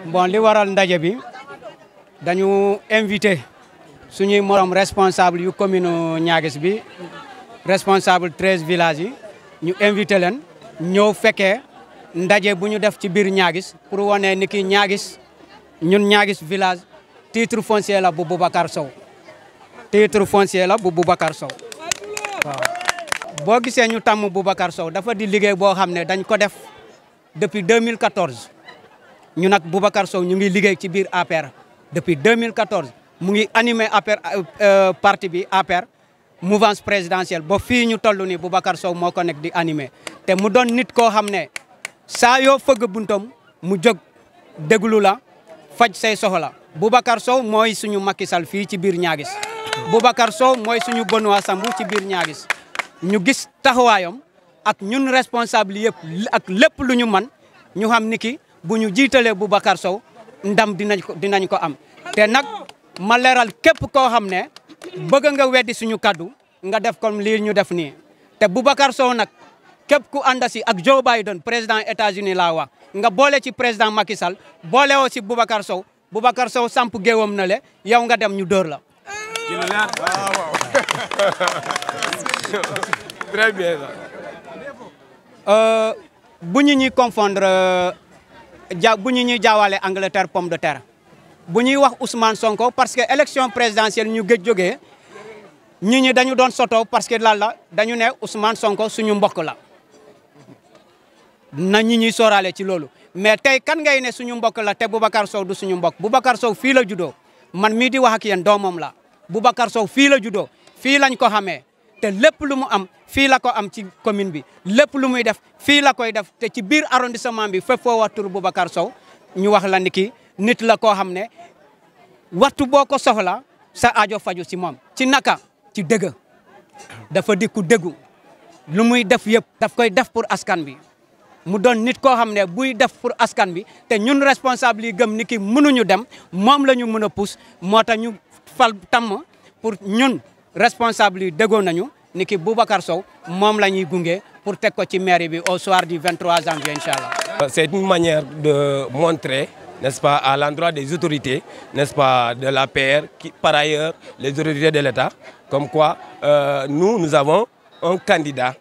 bon li waral ndaje bi dañu invité suñuy morom responsable yu commune Niaguis bi responsable treize villages yi ñu invité leen ñëw fekkee ndaje bu ñu def ci biir Niaguis pour wane ni ki Niaguis ñun Niaguis village titre foncier la bu Boubacar Sow titre foncier la bu Boubacar Sow waaw boo gisee ñu tàmm Boubacar Sow dafa di liggéey boo xam ne dañ ko def depuis 2014 ñu nag Boubacar Sow ñu ngi liggéey ci biir APR depuis 2014 mu ngi animé APR parti bi APR mouvance présidentielle ba fii ñu toll nii Boubacar Sow moo ko nekk di animé te mu doon nit koo xam ne saa yoo fëgg buntam mu jóg déglu la faj say soxla Boubacar Sow mooy suñu Macky Sall fii ci biir Niaguis Boubacar Sow mooy suñu Benoît Sambou ci biir Niaguis ñu gis taxawaayam ak ñun responsable yëpp ak lépp lu ñu man ñu xam ni ki bu ñu jiitalee Boubacar Sow ndam dinañ ko dinañ ko am te nag ma leeral képp koo xam ne bëgg nga weddi suñu kaddu nga def comme lii ñu def nii te Boubacar Sow nag képp ku ànd si ak Joe Biden président États-Unis laa wax nga boole ci président Macky Sall boole woo si Boubacar Sow Boubacar Sow samp géewam na le yow nga dem ñu dóor la. Très bien. bu ñu ñuy confondre ja bu ñu ñuy jaawale Angleterre pomme de terre bu ñuy wax Ousmane Sonko parce que élection présidentielle ñu gëj jógee ñi ñi dañu doon soto parce que lan la dañu ne Ousmane Sonko suñu mbokk la na ñi ñuy sóoraale ci loolu mais tey kan ngay ne suñu mbokk la te Boubacar Sow du suñu mbokk Boubacar Sow fii la juddoo man mii di wax ak yéen doomam la Boubacar Sow fii la juddoo fii lañ ko xamee te lépp lu mu am fii la ko am ci commune bi lépp lu muy def fii la koy def te ci biir arrondissement bi fépp foo wax tur Boubacar Sow ñu wax la ni ki nit la koo xam ne waxtu boo ko soxla sa aajo faju ci moom ci naka ci dëgg dafa di ku dëggu lu muy def yëpp daf koy def pour askan bi mu doon nit koo xam ne buy def pour askan bi te ñun responsable yi gëm ni ki mënuñu dem moom la ñu mën a pousse moo tax ñu fal tàmm pour ñun responsable yi déggoo nañu ni ki Boubacar Sow moom la ñuy gunge pour teg ko ci mairie bi au soir du 23 janvier incha allah. C'est une manière de montrer, n'est-ce pas, à l'endroit des autorités, n'est-ce pas, de la PR, qui, par ailleurs, les autorités de l'État, comme quoi euh, nous, nous avons un candidat,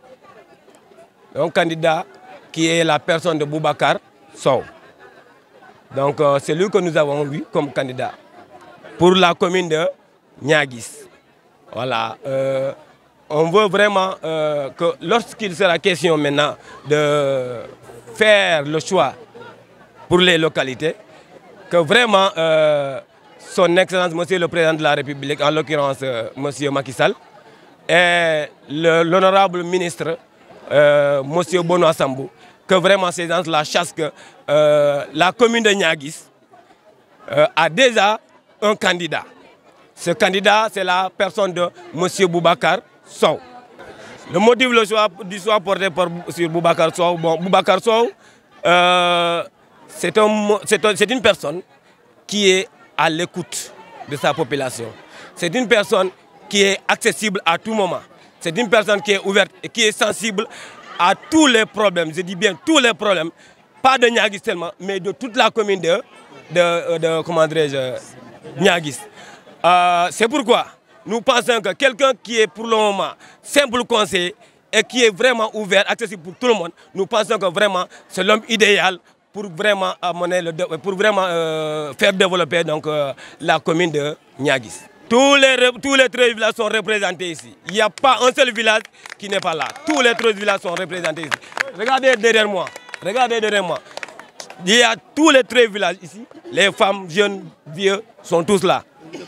un candidat qui est la personne de Boubacar Sow. Donc euh, c'est lui que nous avons vu comme candidat pour la commune de Niaguis. Voilà. Euh, on veut vraiment euh, que lorsqu'il sera question maintenant de faire le choix pour les localités, que vraiment euh, son Excellence, Monsieur le Président de la République, en l'occurrence euh, Monsieur Macky Sall, et l'honorable ministre, euh, Monsieur Benoît Sambou, que vraiment ces gens-là chassent que euh, la commune de Niaguis euh, a déjà un candidat. Ce candidat, c'est la personne de M. Boubacar Sow. Le motif le choix, du choix porté par, sur Boubacar Sow, bon, Boubacar Sow, euh, c'est un, un, une personne qui est à l'écoute de sa population. C'est une personne qui est accessible à tout moment. C'est une personne qui est ouverte et qui est sensible à tous les problèmes. Je dis bien tous les problèmes, pas de Niagis seulement, mais de toute la commune de, de, de comment dirais-je, Niagis. Euh, c'est pourquoi nous pensons que quelqu'un qui est pour le moment simple conseiller et qui est vraiment ouvert, accessible pour tout le monde, nous pensons que vraiment c'est l'homme idéal pour vraiment, amener le, pour vraiment euh, faire développer donc, euh, la commune de Niagis. Tous les, tous les 13 villages sont représentés ici. Il n'y a pas un seul village qui n'est pas là. Tous les 13 villages sont représentés ici. Regardez derrière moi. Regardez derrière moi. Il y a tous les 13 villages ici. Les femmes, jeunes, vieux sont tous là.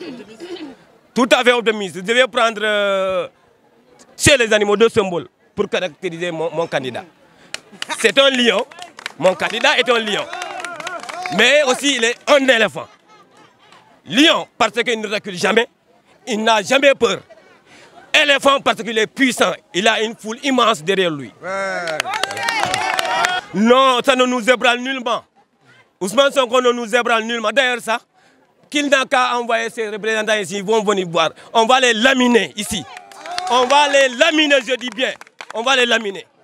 Tout à fait optimiste. Je vais prendre euh, chez les animaux deux symboles pour caractériser mon, mon candidat. C'est un lion. Mon candidat est un lion. Mais aussi, il est un éléphant. Lion, parce qu'il ne recule jamais. Il n'a jamais peur. Éléphant, parce qu'il est puissant. Il a une foule immense derrière lui. Ouais. Non, ça ne nous ébranle nullement. Ousmane Sonko ne nous ébranle nullement. D'ailleurs, ça, qu'il n'a qu'à envoyer ses représentants ici, ils vont venir voir. On va les laminer ici. On va les laminer, je dis bien. On va les laminer.